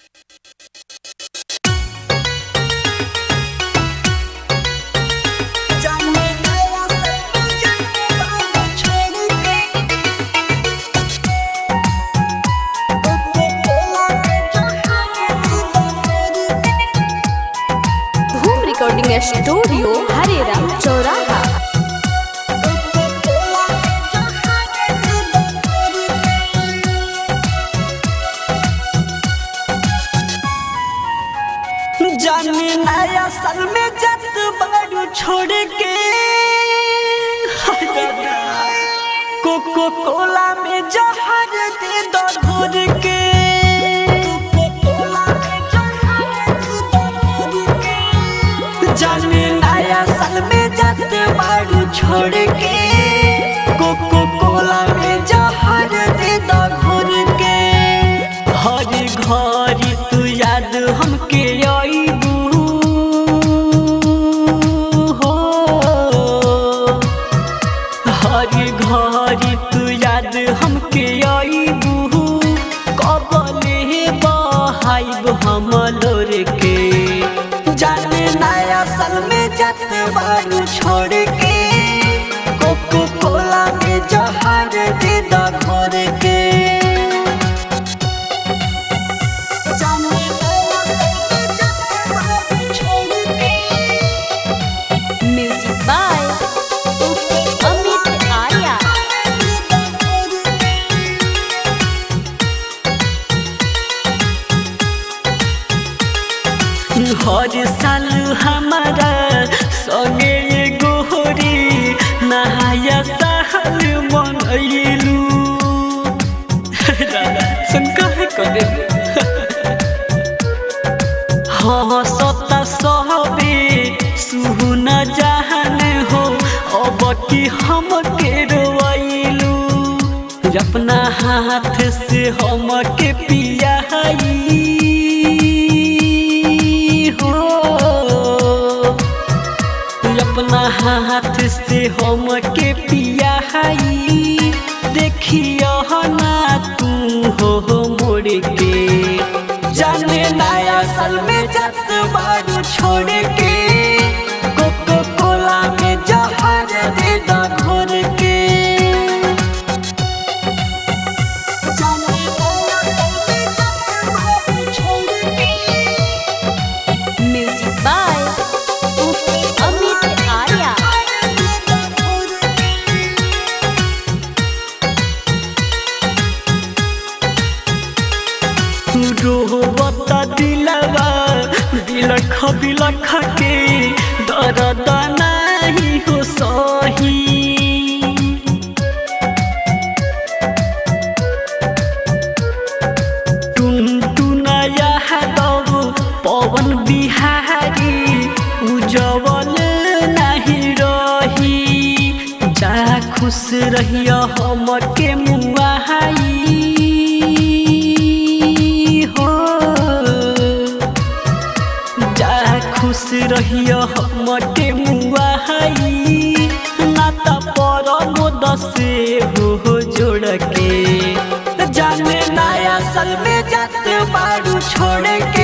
recording studio Hareram चौराहा जाने नया साल में जत बारू छोड़ के कोको कोला में जहर दे दो घोर के जाने नया साल में जत बारू छोड़ के कोको कोला में जहर दे दो घोर के हर घर तू याद हमके आईबू हो हर घर तू याद हमके आईबू कबले बहाइब हम लोर के जाने नया साल में जत बारू छोड़ के कोको कोला में जहर दे दा घोर के म्यूजिक बाय अमित आर्या हर साल हमारा संगे ये गोहरी नहाया साल मनैलू सुन कहे करे हाँ सता सहबे सुन जहन हो अब की हम के रोइलू अपना हाथ से हम के पिया हो अपना हाथ से हम के पिया देखियो ना तू हो मोड़ के जाने नया साल में जत बारू छोड़ के कोको कोला में जहर दे दा घोर के जाने नया साल में जत बारू छोड़ के म्यूजिक बाय अमित आर्या रोबता दिलवा बिलख बिलख के दर्द नहीं हो सही टुनटुनया दब पवन बिहारी उजवल नहीं रही जा खुश रहिया हम के मुआई हो जा खुश रहिया हम के मुआई ना त पर दसे हो जोड़ के जाने नया साल में जात बारू छोड़ के